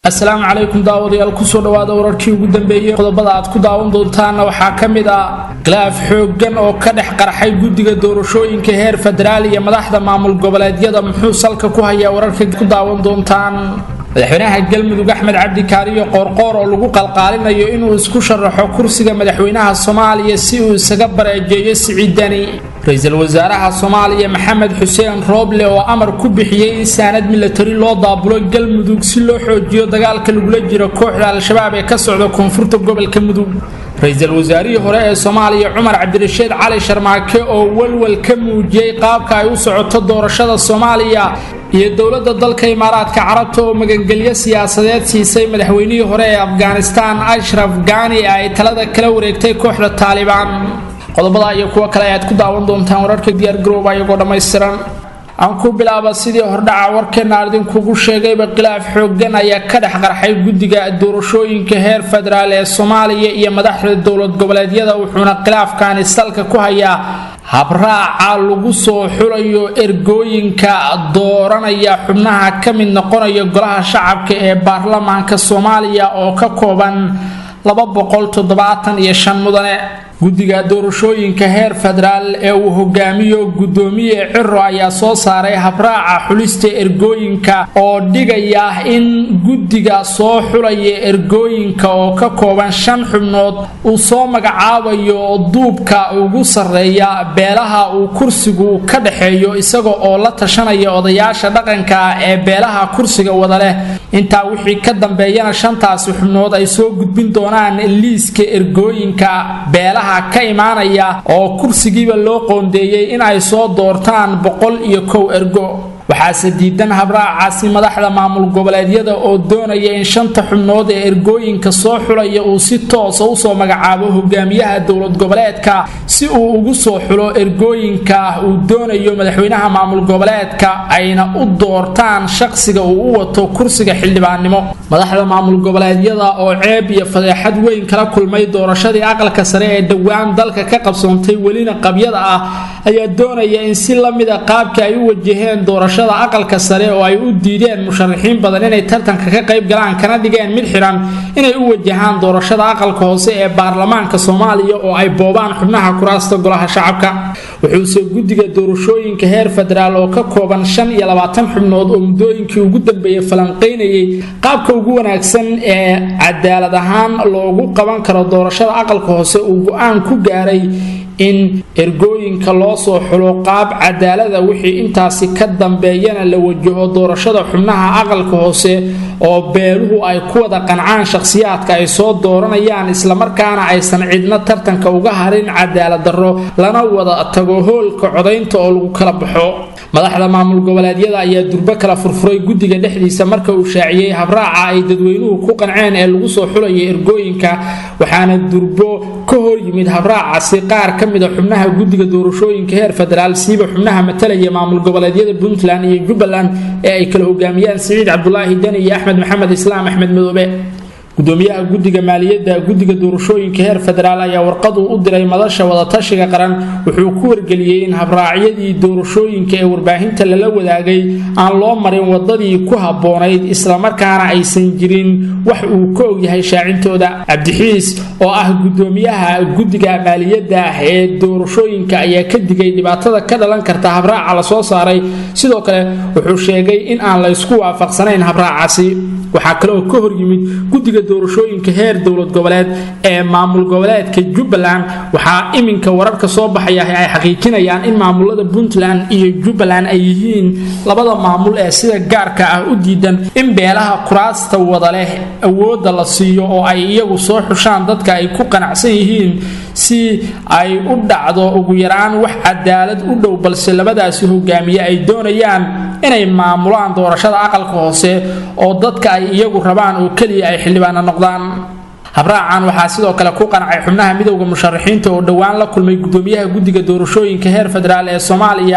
asalaamu calaykum daawadayaal kusoo dhawaada wararkii ugu dambeeyey qodobada aad ku daawan doontaana waxaa ka mid ah khilaaf xooggan oo ka dhex qarxay guddiga doorashooyinka heer federaal iyo madaxda maamul goboleedyada muxuu salka ku hayaa wararka ku daawan doontaan madaxweynaha galmudug axmed cabdi kaariyo qoorqoor oo lagu qalqaalinayo inuu isku sharaxo kursiga madaxweynaha soomaaliya si uu isaga bareejeeyo siciidani ra-iisul wasaaraha soomaaliya maxamed xuseen rooble oo amar ku bixiyey in saanad milatari loo daabulo galmudug si loo xoojiyo dagaalka lagula jiro kooxda al-shabaab ee ka socda koonfurta gobolka mudug ra-iisul wasaarihii hore ee soomaaliya cumar cabdirashiid cali sharmaake oo walwal ka muujiyey qaabka ay u socoto doorashada soomaaliya iyo dowladda dalka imaaraadka carabta oo magangelyo siyaasadeed siisay madaxweynihii hore ee afghanistan ashraf gani ee ay talada kala wareegtay kooxda taalibaan qodobada iyo kuwo kale ayaad ku daawan doontaan wararka diyaargarooba iyagoo dhammaystiran aan ku bilaaba sidii hordhaca warkeena idinkugu sheegayba khilaaf xooggan ayaa ka dhex qarxay guddiga doorashooyinka heer federaal ee soomaaliya iyo madaxda dowlad goboleedyada wuxuuna khilaafkani salka ku hayaa habraaca lagu soo xulayo ergooyinka dooranaya xubnaha ka mid noqonaya golaha shacabka ee baarlamaanka soomaaliya oo ka kooban mudane guddiga doorashooyinka heer federaal ee uu hogaamiyo guddoomiye ciro ayaa soo saaray habraaca xulista ergooyinka oo dhigaya in guddiga soo xulaya ergooyinka oo ka kooban shan xubnood uu soo magacaabayo duubka ugu sarreeya beelaha uu kursigu ka dhexeeyo isaga oo la tashanaya odayaasha dhaqanka ee beelaha kursiga wada leh intaa wixii ka dambeeyana shantaasi xubnood ay soo gudbin doonaan liiska ergooyinka beelaha ka imaanaya oo kursigiiba loo qoondeeyey in ay soo doortaan boqol iyo kow ergo waxaase diidan habraacaasi madaxda maamul goboleedyada oo doonaya in shanta xubnood ee ergooyinka soo xulaya uu si toosa usoo magacaabo hogaamiyaha dowlad goboleedka si uu ugu soo xulo ergooyinka uu doonayo madaxweynaha maamul goboleedka ayna u doortaan shaqsiga uu u wato kursiga xildhibaannimo madaxda maamul goboleedyada oo ceeb iyo fadeexad weyn kala kulmay doorashadii aqalka sare ee dhowaan dalka ka qabsoontay welina qabyada ah ayaa doonaya in si lamida qaabka ay u wajaheen doorasho aqalka sare oo ay u diideen musharaxiin badan inay tartanka ka qayb galaan kana dhigeen mid xiran inay u wajahaan doorashada aqalka hoose ee baarlamaanka soomaaliya oo ay boobaan xubnaha kuraasta golaha shacabka wuxuuse guddiga doorashooyinka heer federaal oo ka kooban shan iyo labaatan xubnood oo muddooyinkii ugu dambeeyey falanqaynayay qaabka ugu wanaagsan ee cadaalad ahaan loogu qaban karo doorashada aqalka hoose uu go-aan ku gaaray in ergooyinka loo soo xulo qaab cadaalada wixii intaasi ka dambeeyana la wajaho doorashada xubnaha aqalka hoose oo beeluhu ay ku wada qancaan shakhsiyaadka ay soo dooranayaan islamarkaana aysan cidna tartanka uga harin cadaalad darro lana wada tago hoolka codaynta oo lagu kala baxo madaxda maamul goboleedyada ayaa durbo kala furfuray guddiga dhexdiisa marka uu shaaciyey habraaca ay dadweynuhu ku qanceen ee lagu soo xulaya ergooyinka waxaana durbo ka hor yimid habraacaasi qaar ka mida xubnaha guddiga doorashooyinka heer federaal siiba xubnaha matalaya maamul goboleedyada puntland iyo jubbaland ee ay kala hogaamiyaan siciid cabdulaahi deni iyo axmed maxamed islaam axmed madoobe gudoomiyaha guddiga maaliyadda guddiga doorashooyinka heer federaal ayaa warqadu u diray madasha wadatashiga qaran wuxuu ku wargeliyey in habraacyadii doorashooyinka ee warbaahinta lala wadaagay aan loo marin wadadii ku habboonayd islamarkaana aysan jirin wax uu ka ogyahay shaacintooda cabdixiis oo ah gudoomiyaha guddiga maaliyadda ee doorashooyinka ayaa ka digay dhibaatada ka dhalan karta habraaca lasoo saaray sidoo kale wuxuu sheegay in aan la ysku waafaqsanayn habraacaasi waxaa kale oo ka hor yimid guddiga doorashooyinka heer dowlad goboleed ee maamul goboleedka jubbaland waxaa iminka wararka soo baxaya ay xaqiijinayaan in maamulada puntland iyo jubbaland ay yihiin labada maamul ee sida gaarka ah u diidan in beelaha kuraasta wada leh awoodda la siiyo oo ay iyagu soo xushaan dadka ay ku qanacsan yihiin si ay u dhacdo ugu yaraan wax cadaalad u dhow balse labadaasi hogaamiye ay doonayaan inay maamulaan doorashada aqalka hoose oo dadka ay iyagu rabaan oo keliya ay xildhibaana noqdaan habraacan waxaa sidoo kale ku qancay xubnaha midowda musharaxiinta oo dhowaan la kulmay gudoomiyaha guddiga doorashooyinka heer federaal ee soomaaliya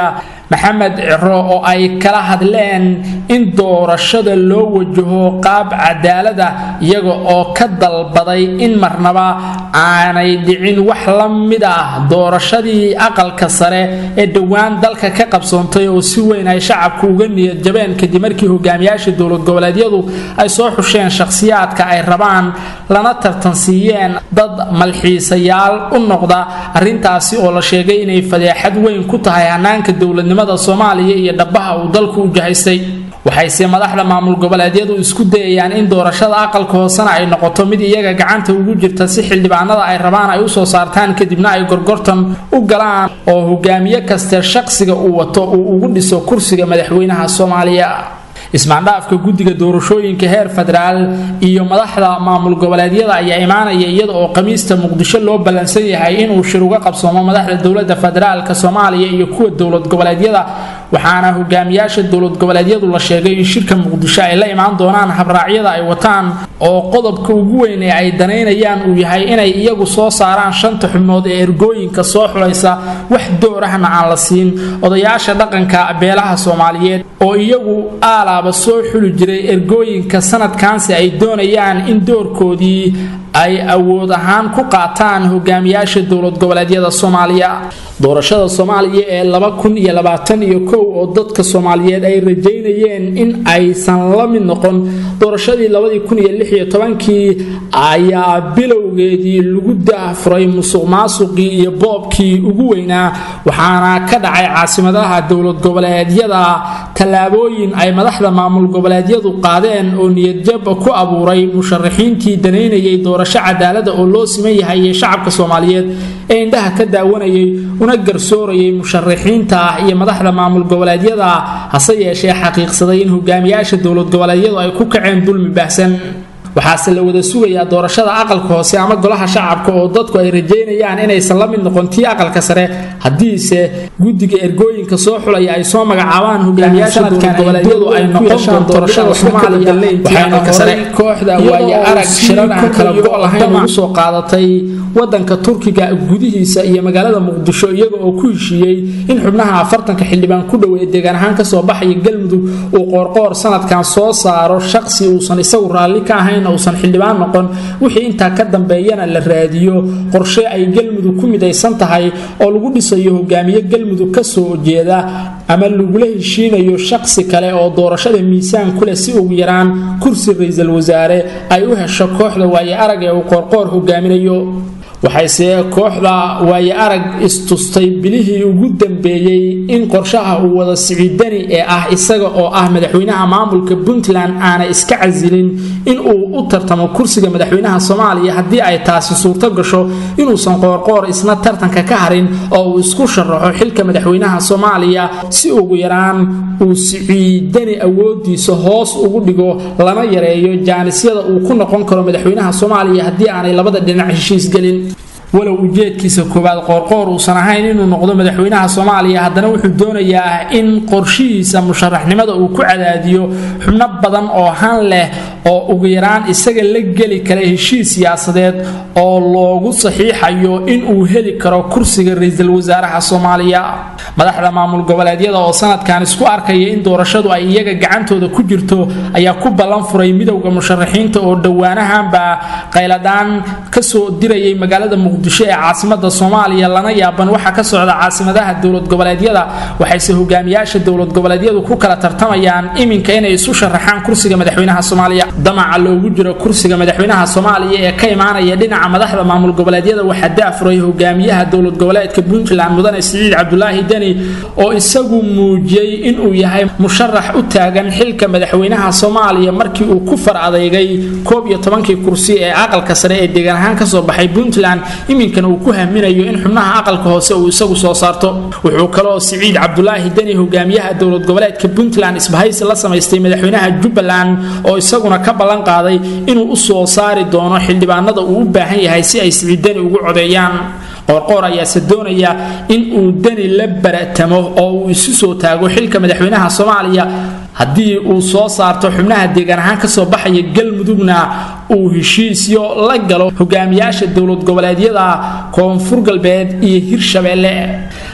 maxamed ciro oo ay kala hadleen in doorashada loo wajaho qaab cadaalada iyaga oo ka dalbaday in marnaba aanay dhicin wax la mid ah doorashadii aqalka sare ee dhowaan dalka ka qabsoontay oo si weyn ay shacabku uga niyad jabeen kadib markii hogaamiyaasha dowlad goboleedyadu ay soo xusheen shakhsiyaadka ay rabaan lana tartansiiyeen dad malxiisayaal u noqda arrintaasi oo la sheegay inay fadeexad weyn ku tahay hanaanka dowladnimada soomaaliya iyo dhabaha uu dalku u jahaystay waxayse madaxda maamul goboleedyadu isku dayayaan in doorashada aqalka hoosena ay noqoto mid iyaga gacanta ugu jirta si xildhibaanada ay rabaan ay usoo saartaan kadibna ay gorgortan u galaan oo hogaamiye kaste shaqsiga uu wato uu ugu dhiso kursiga madaxweynaha soomaaliya ismaandhaafka guddiga doorashooyinka heer federaal iyo madaxda maamul goboleedyada ayaa imaanaya iyada oo khamiista muqdisho loo ballansan yahay inuu shir uga qabsoomo madaxda dowlada federaalka soomaaliya iyo kuwa dowlad goboleedyada waxaana hogaamiyaasha dowlad goboleedyadu la sheegay in shirka muqdisho ay la imaan doonaan habraacyada ay wataan oo qodobka ugu weyn ee ay danaynayaan uu yahay inay iyagu soo saaraan shanta xubnood ee ergooyinka soo xulaysa wax doorahna aan la siin odayaasha dhaqanka beelaha soomaaliyeed oo iyagu aalaaba soo xuli jiray ergooyinka sanadkaansi ay doonayaan in doorkoodii ay awood ahaan ku qaataan hogaamiyaasha dowlad goboleedyada soomaaliya doorashada soomaaliya ee laba kun iyo labaatan iyo kow oo dadka soomaaliyeed ay rajaynayeen in aysan la mid noqon doorashadii labadii kun iyo lix iyo tobankii ayaa bilowgeedii lagu daahfuray musuq maasuqii iyo boobkii ugu weynaa waxaana ka dhacay caasimadaha dowlad goboleedyada tallaabooyin ay madaxda maamul goboleedyadu qaadeen oo niyadjab ku abuuray musharaxiintii danaynayay doorasho cadaalada oo loo siman yahay iyo shacabka soomaaliyeed ee indhaha ka daawanayay una garsoorayay musharaxiinta ah iyo madaxda maamul goboleedyada hase yeeshee xaqiiqsaday in hogaamiyaasha dowlad goboleedyadu ay ku kaceen dulmi baahsan waxaase la wada sugayaa doorashada aqalka hoose ama golaha shacabka oo dadku ay rajaynayaan inaysan la mid noqon tii aqalka sare haddiise guddiga ergooyinka soo xulaya ay soo magacaabaan hogaamiyaasha dowlad goboleedyadu ay noqon doorashada soomaaliya waxayna horay kooxda waaye arag shiranaha kala go' lahayn ugu soo qaadatay wadanka turkiga gudihiisa iyo magaalada muqdisho iyaga oo ku heshiiyey in xubnaha afartanka xildhibaan ku dhoweeye deegaan ahaan kasoo baxaya galmudug uu qoorqoor sanadkan soo saaro shaqsi uusan isagu raalli ka ahayn uusan xildhibaan noqon wixii intaa ka dambeeyana la raadiyo qorshe ay galmudug ku midaysan tahay oo lagu dhisayo hogaamiye galmudug kasoo jeeda ama lagula heshiinayo shaqsi kale oo doorashada miisaan kuleh si ugu yaraan kursi ra-iisul wasaare ay u hesho kooxda waaye arag ee uu qoorqoor hogaaminayo waxayse kooxda waaye arag istustay bilihii ugu dambeeyey in qorshaha uu wada siciidani ee ah isaga oo ah madaxweynaha maamulka puntland aana iska casilin in uu u tartamo kursiga madaxweynaha soomaaliya haddii ay taasi suurto gasho inuusan qoorqoor isna tartanka ka harin oo uu isku sharaxo xilka madaxweynaha soomaaliya si ugu yaraan uu siciidani awoodiisa hoos ugu dhigo lana yareeyo jaanisyada uu ku noqon karo madaxweynaha soomaaliya haddii aanay labada dhinac heshiis gelin walow ujeedkiisa koowaad qoorqoor uusan ahayn inuu noqdo madaxweynaha soomaaliya haddana wuxuu doonayaa in qorshihiisa musharaxnimada uu ku cadaadiyo xubno badan oo han leh oo ugu yaraan isaga la geli kara heshiis siyaasadeed oo loogu saxiixayo inuu heli karo kursiga ra-iisul wasaaraha soomaaliya madaxda maamul goboleedyada oo sanadkan isku arkaya in doorashadu ay iyaga gacantooda ku jirto ayaa ku ballan furay midowda musharaxiinta oo dhowaanahanba qayladhaan kasoo dirayay magaalada muqdisho ee caasimada soomaaliya lana yaaban waxa ka socda caasimadaha dowlad goboleedyada waxayse hogaamiyaasha dowlad goboleedyadu ku kala tartamayaan iminka inay isu sharaxaan kursiga madaxweynaha soomaaliya damaca loogu jiro kursiga madaxweynaha soomaaliya ee ka imaanaya dhinaca madaxda maamul goboleedyada waxaa daafuray hogaamiyaha dowlad goboleedka puntland mudane siciid cabdulaahi deni oo isagu muujiyey inuu yahay musharax u taagan xilka madaxweynaha soomaaliya markii uu ku far adeygay koob iyo tobankii kursi ee aqalka sare ee deegaan ahaan kasoo baxay puntland iminkana uu ku haminayo in xubnaha aqalka hoose uu isagu soo saarto wuxuu kaloo siciid cabdulaahi deni hogaamiyaha dowlad goboleedka puntland isbahaysi la samaystay madaxweynaha jubbaland oo isaguna ka ballan qaaday inuu u soo saari doono xildhibaanada uu u baahan yahay si ay siciid deni ugu codeeyaan qoorqoor ayaase doonaya in uu deni la baratamo oo uu isu soo taago xilka madaxweynaha soomaaliya haddii uu soo saarto xubnaha deegaan ahaan kasoo baxaya galmudugna uu heshiisyo la galo hogaamiyaasha dowlad goboleedyada koonfur galbeed iyo hirshabeelle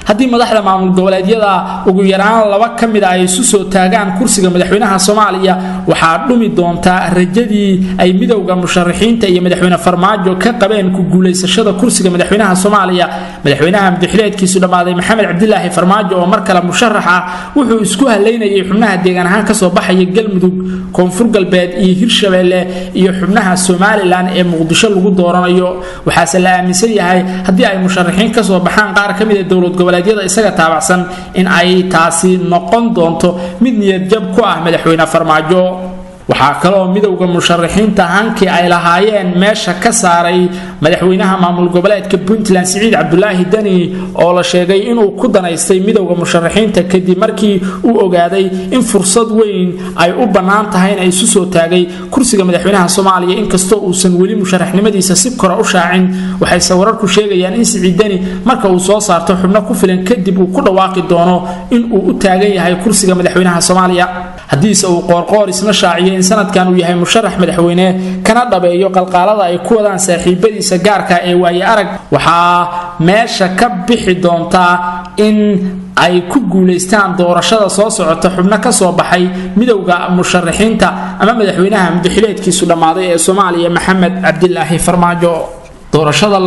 haddii madaxda maamul goboleedyada ugu yaraan laba ka mid a ay isu soo taagaan kursiga madaxweynaha soomaaliya waxaa dhumi doontaa rajadii ay midowda musharaxiinta iyo madaxweyne farmaajo ka qabeen ku guulaysashada kursiga madaxweynaha soomaaliya madaxweynaha madaxileedkiisu dhammaaday maxamed cabdilaahi farmaajo oo mar kale musharax ah wuxuu isku halaynayay xubnaha deegaan ahaan kasoo baxaya galmudug koonfur galbeed iyo hirshabeelle iyo xubnaha somalilan ee muqdisho lagu dooranayo waxaase la aaminsan yahay haddii ay musharaxiin kasoo baxaan qaar ka mid a dowlad goboleedyada isaga taabacsan in ay taasi noqon doonto mid niyadjab ku ah madaxweyne farmaajo waxaa kaloo midowda musharaxiinta hankii ay lahaayeen meesha ka saaray madaxweynaha maamul goboleedka puntland siciid cabdulaahi deni oo la sheegay inuu ku danaystay midowda musharaxiinta kadib markii uu ogaaday in fursad weyn ay u bannaan tahay in ay isu soo taagay kursiga madaxweynaha soomaaliya inkastoo uusan weli musharaxnimadiisa si kora u shaacin waxayse wararku sheegayaan in siciid deni marka uu soo saarto xubno ku filan kadib uu ku dhawaaqi doono in uu u taagan yahay kursiga madaxweynaha soomaaliya haddiise uu qoorqoor isna shaaciyo in sanadkan uu yahay musharax madaxweyne kana dhabeeyo qalqaalada ay ku wadaan saaxiibadiisa gaarka ee waaye arag waxaa meesha ka bixi doontaa in ay ku guulaystaan doorashada soo socota xubno ka soo baxay midowda musharaxiinta ama madaxweynaha mudaxileedkiisu dhammaaday ee soomaaliya maxamed cabdilaahi farmaajo doorashada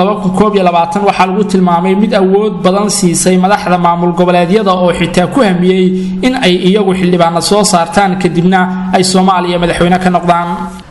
waxaa lagu tilmaamay mid awood badan siisay madaxda maamul goboleedyada oo xitaa ku hamiyey in ay iyagu xildhibaano soo saartaan kadibna ay soomaaliya madaxweyne ka noqdaan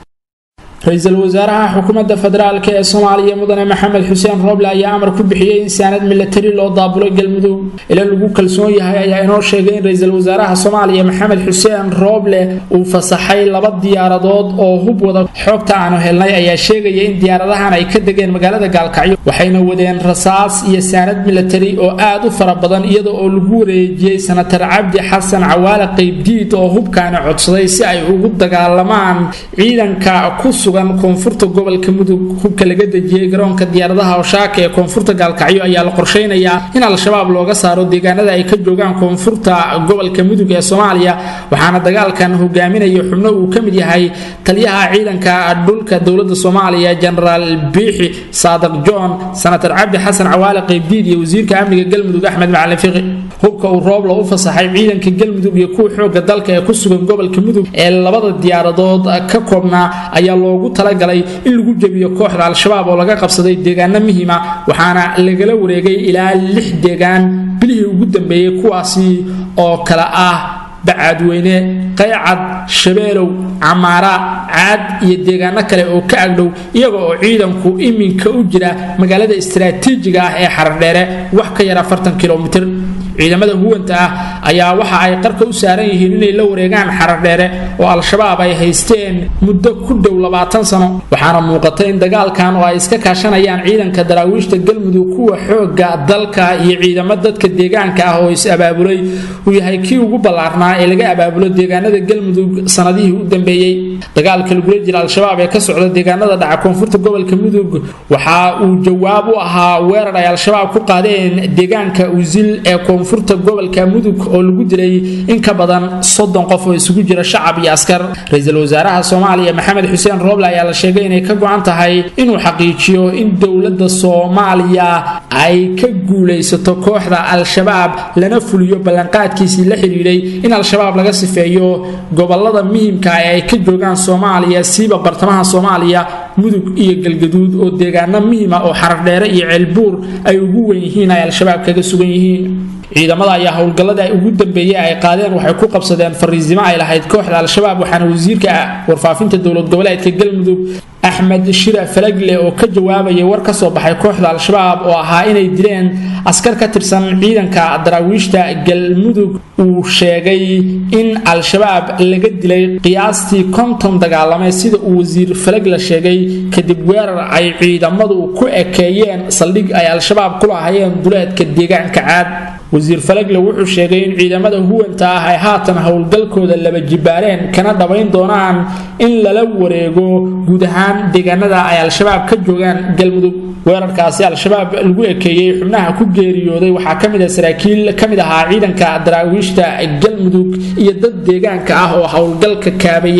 ra-iisul wasaaraha xukuumadda federaalk ee soomaaliya mudane maxamed xuseen rooble ayaa amar ku bixiyey in saanad milatari loo daabulay galmudug ila lagu kalsoon yahay ayaa inoo sheegay in ra-iisul wasaaraha soomaaliya maxamed xuseen rooble uu fasaxay laba diyaaradood oo hub wada xogta aanu helnay ayaa sheegaya in diyaaradahan ay ka degeen magaalada gaalkacyo waxayna wadeen rasaas iyo saanad milatari oo aad u fara badan iyada oo lagu wareejiyey sanatar cabdi xasan cawaale qaybdiid oo hubkaani codsaday si ay ugu dagaalamaan ciidanka ku sugan koonfurta gobolka mudug hubka laga dejiyey garoonka diyaaradaha oshaaka ee koonfurta gaalkacyo ayaa la qorsheynayaa in al-shabaab looga saaro deegaanada ay ka joogaan koonfurta gobolka mudug ee soomaaliya waxaana dagaalkan hogaaminaya xubno uu ka mid yahay taliyaha ciidanka dhulka dowlada soomaaliya jenaraal biixi saadaq john sanatar cabdi xasan cawaale qaybdiid iyo wasiirka amniga galmudug axmed macalin fiqi hubka uu roobla u fasaxay ciidanka galmudug iyo kuwa xooga dalka ee ku sugan gobolka mudug ee labada diyaaradood ka koobnaa ayaa loogu talagalay in lagu jebiyo kooxda al-shabaab oo laga qabsaday deegaano muhiima waxaana lagala wareegay ilaa lix deegaan bilihii ugu dambeeyey kuwaasi oo kale ah bacaadweyne qaycad shabeelow camaara caad iyo deegaano kale oo ka agdhow iyaga oo ciidanku iminka u jira magaalada istaraatiijiga ah ee xardheere wax ka yar afartan kilomitir ciidamada huwanta ah ayaa waxa ay qarka u saaran yihiin inay la wareegaan xaradheere oo al-shabaab ay haysteen muddo ku dhow labaatan sano waxaana muuqata in dagaalkan oo ay iska kaashanayaan ciidanka daraawiishta galmudug kuwa xooga dalka iyo ciidamo dadka deegaanka ah oo is-abaabulay uu yahay kii ugu ballaarnaa ee laga abaabulo deegaanada galmudug sanadihii u dambeeyey dagaalka lagula jira al-shabaab ee ka socda deegaanada dhaca koonfurta gobolka mudug waxa uu jawaab u ahaa weerar ay al-shabaab ku qaadeen deegaanka usil ee koonfurta gobolka mudug oo lagu dilay in ka badan soddon qof oo isugu jira shacab iyo askar ra-iisul wasaaraha soomaaliya maxamed xuseen rooble ayaa la sheegay inay ka go-an tahay inuu xaqiijiyo in dowladda soomaaliya ay ka guulaysato kooxda al-shabaab lana fuliyo ballanqaadkiisii la xidhiidhay in al-shabaab laga sifeeyo gobolada muhimka ee ay ka joogaan soomaaliya siiba bartamaha soomaaliya mudug iyo galgaduud oo deegaano muhima oo xarardheere iyo ceelbuur ay ugu wen yihiin ay al-shabaab kaga sugan yihiin ciidamada ayaa howlgallada ugu dambeeyey ay qaadeen waxay ku qabsadeen fariisimo ay lahayd kooxda al-shabaab waxaana wasiirka warfaafinta dowlad goboleedka galmudug axmed shira falagle oo ka jawaabayay war ka soo baxay kooxda al-shabaab oo ahaa inay dileen askar ka tirsan ciidanka daraawiishta galmudug uu sheegay in al-shabaab laga dilay qiyaastii konton dagaalame sida uu wasiir falagle sheegay kadib weerar ay ciidamadu ku ekeeyeen saldhig ay al-shabaab ku lahaayeen duleedka deegaanka caad wasiir falagle wuxuu sheegay in ciidamada huwanta ah ay haatan howlgalkooda laba jibaareen kana dhabayn doonaan in lala wareego guud ahaan deegaanada ay al-shabaab ka joogaan galmudug weerarkaasi al-shabaab lagu ekeeyey xubnaha ku geeriyooday waxaa ka mid ah saraakiil ka mid ahaa ciidanka daraawiishta galmudug iyo dad deegaanka ah oo howlgalka kaabayey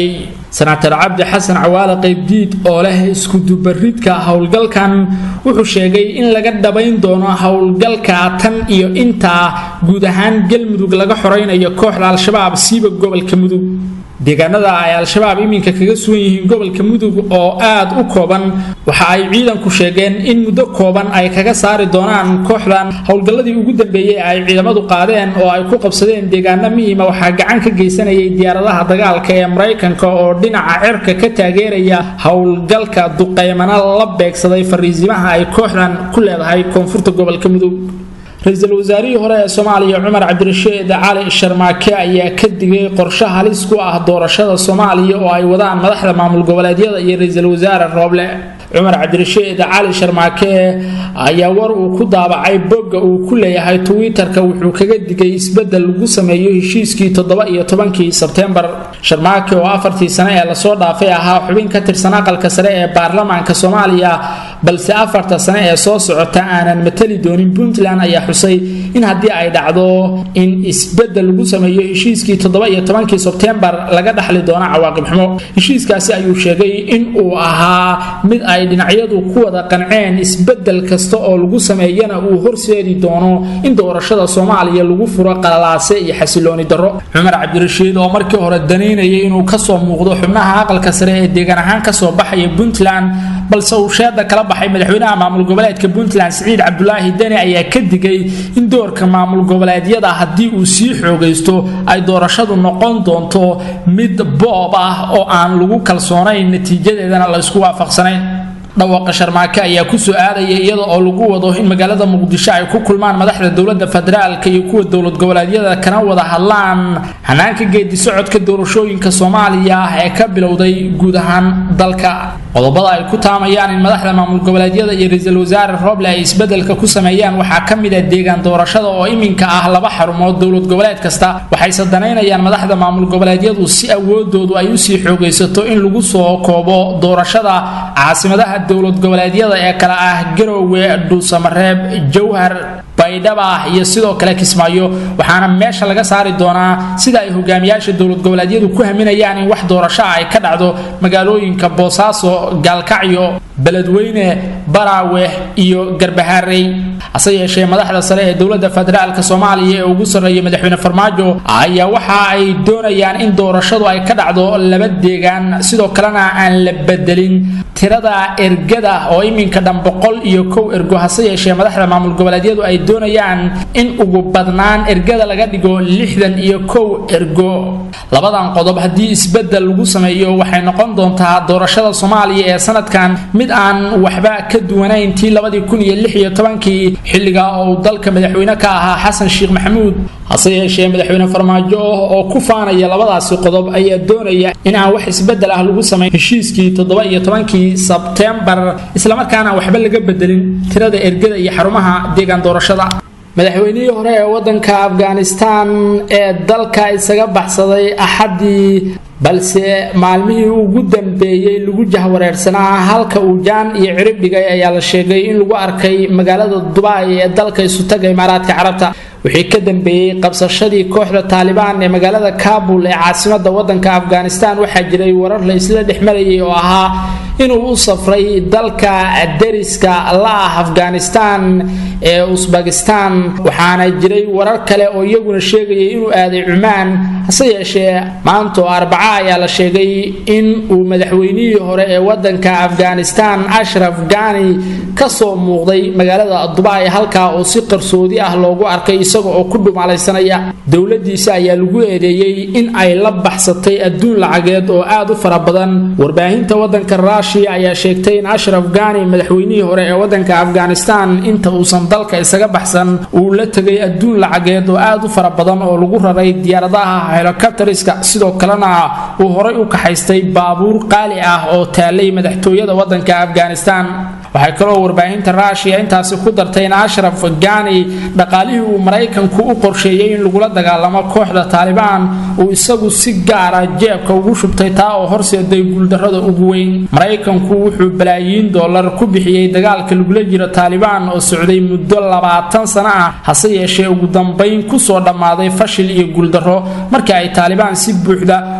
senator cabdi xasan cawaale qaybdiid oo leh iskudubaridka howlgalkan wuxuu sheegay in laga dhabayn doono howlgalka tan iyo intaa guud ahaan galmudug laga xoraynayo kooxda al-shabaab siiba gobolka mudug deegaanada ay al-shabaab iminka kaga sugan yihiin gobolka mudug oo aad u kooban waxa ay ciidanku sheegeen in muddo kooban ay kaga saari doonaan kooxdan howlgalladii ugu dambeeyey ay ciidamadu qaadeen oo ay ku qabsadeen deegaano muhiima waxaa gacan ka geysanayay diyaaradaha dagaalka ee maraykanka oo dhinaca cirka ka taageeraya howlgalka duqeymana la beegsaday fariisimaha ay kooxdan ku leedahay koonfurta gobolka mudug ra-iisul wasaarihii hore ee soomaaliya cumar cabdirashiid cali sharmaake ayaa ka digay qorshe halis ku ah doorashada soomaaliya oo ay wadaan madaxda maamul goboleedyada iyo ra-iisul wasaare rooble cumar cabdirashiid cali sharmaake ayaa war uu ku daabacay bogga uu ku leeyahay twitter-ka wuxuu kaga digay isbeddel lagu sameeyo heshiiskii toddoba iyo tobankii sebtembar sharmaake oo afartii sane ee lasoo dhaafay ahaa xubin ka tirsan aqalka sare ee baarlamaanka soomaaliya balse afarta sane ee soo socota aanan matali doonin puntland ayaa xusay in haddii ay dhacdo in isbeddel lagu sameeyo heshiiskii toddoba iyo tobankii sebtembar laga dhaxli doono cawaaqib xumo heshiiskaasi ayuu sheegay in uu ahaa mid ay dhinacyadu ku wada qanceen isbeddel kasta oo lagu sameeyana uu horseedi doono in doorashada soomaaliya lagu furo qalalaase iyo xasilooni darro cumar cabdirashiid oo markii hore danaynayay inuu kasoo muuqdo xubnaha aqalka sare ee deegaan ahaan kasoo baxaya puntland balse uu sheeda kala baxay madaxweynaha maamul goboleedka puntland siciid cabdulaahi deni ayaa ka digay in doorka maamul goboleedyada haddii uu sii xoogaysto ay doorashadu noqon doonto mid boob ah oo aan lagu kalsoonayn natiijadeedana la isku waafaqsanayn dhawaaqa sharmaake ayaa kusoo aadaya iyada oo lagu wado in magaalada muqdisho ay ku kulmaan madaxda dowlada federaalka iyo kuwa dowlad goboleedyada kana wada hadlaan hanaanka geedi socodka doorashooyinka soomaaliya ee ka bilowday guud ahaan dalka qodobada ay ku taamayaan in madaxda maamul goboleedyada iyo ra-iisul wasaare roble ay isbedelka ku sameeyaan waxaa ka mid ah deegaan doorashada oo iminka ah laba xarumood dowlad goboleed kasta waxayse danaynayaan madaxda maamul goboleedyadu si awoodoodu ay usii xoogaysato in lagu soo koobo doorashada caasimadaha dowlad goboleedyada ee kale ah garowe dhuusamareeb jowhar baydhaba iyo sidoo kale kismaayo waxaana meesha laga saari doonaa sida ay hogaamiyaasha dowlad goboleedyadu ku haminayaan in wax doorasho ay ka dhacdo magaalooyinka boosaaso gaalkacyo beledweyne baraawe iyo garbahaarey hase yeeshee madaxda sare ee dowlada federaalk soomaaliya ee ugu sarreeya madaxweyne farmaajo ayaa waxa ay doonayaan in doorashadu ay ka dhacdo laba deegaan sidoo kalena aan la bedelin tirada ergada oo iminka dhan boqol iyo kow ergo hase yeeshee madaxda maamul goboleedyadu ay doonayaan in ugu badnaan ergada laga dhigo lixdan iyo kow ergo labadan qodob haddii isbedel lagu sameeyo waxay noqon doontaa doorashada soomaaliya ee sanadkan mid aan waxba ka duwanayn tii labadii kun iyo lix iyo tobankii xilliga oo uu dalka madaxweyne ka ahaa xasan sheekh maxamuud hase yeeshee madaxweyne farmaajo oo ku faanaya labadaasi qodob ayaa doonaya in aan wax isbedel ah lagu samayn heshiiskii toddoba iyo tobankii sebtembar islamarkaana waxba laga bedelin tirada ergada iyo xarumaha deegaan doorashada madaxweynihii hore ee wadanka afghanistan ee dalka isaga baxsaday axaddii balse maalmihii ugu dambeeyey lagu jahwareersanaa halka uu jaan iyo cirib dhigay ayaa la sheegay in lagu arkay magaalada dubai ee dalka isutaga imaaraadka carabta wixii ka dambeeyey qabsashadii kooxda taalibaan ee magaalada kabul ee caasimada wadanka afghanistan waxaa jiray warar la isla dhex marayay oo ahaa inuu u safray dalka deriska la ah afghanistan ee usbakistan waxaana jiray warar kale oo iyaguna sheegayay inuu aaday cumaan hase yeeshee maanta oo arbaca ayaa la sheegay in uu madaxweynihii hore ee wadanka afghanistan ashraf gani kasoo muuqday magaalada dubai halkaa oo si qarsoodi ah loogu arkay isaga oo ku dhumaalaysanaya dowladiisa ayaa lagu eedeeyey in ay la baxsatay adduun lacageed oo aad u fara badan warbaahinta wadanka rushia ayaa sheegtay in ashraf gani madaxweynihii hore ee wadanka afghanistan inta uusan dalka isaga baxsan uu la tegay adduun lacageed oo aad u fara badan oo lagu raray diyaaradaha helikobteriska sidoo kalena uu horay u kaxaystay baabuur qaali ah oo taalay madaxtooyada wadanka afghanistan waxay kaloo warbaahinta rushia intaasi ku dartay in ashraf gani dhaqaalihii uu maraykanku u qorsheeyey in lagula dagaalamo kooxda taalibaan uu isagu si gaara jeebka ugu shubtay taa oo horseeday guuldarrada ugu weyn maraykanku wuxuu balaayiin dollar ku bixiyey dagaalka lagula jiro taalibaan oo socday muddo labaatan sano ah hase yeeshee ugu dambayn kusoo dhammaaday fashil iyo guuldarro markii ay taalibaan si buuxda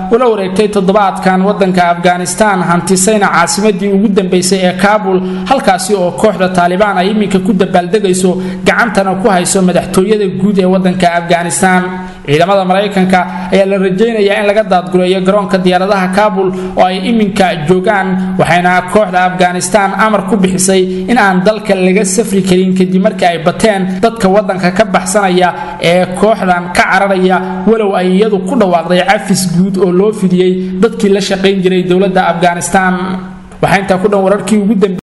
ula wareegtay toddobaadkan wadanka afghanistan hantisayna caasimadii ugu dambeysay ee kaabul halkaasi oo kooxda taalibaan ay iminka ku dabaaldegayso gacantana ku hayso madaxtooyada guud ee wadanka afghanistan ciidamada maraykanka ayaa la rajaynayaa in laga daadgureeyo garoonka diyaaradaha kaabul oo ay iminka joogaan waxayna kooxda afghanistan amar ku bixisay in aan dalka laga safri karin kadib markii ay bateen dadka wadanka ka baxsanaya ee kooxdan ka cararaya walow ay iyadu ku dhawaaqday cafis guud oo loo fidiyey dadkii la shaqayn jiray dowladda afghanistan waxaa intaa ku dhan wararkii ugu dambe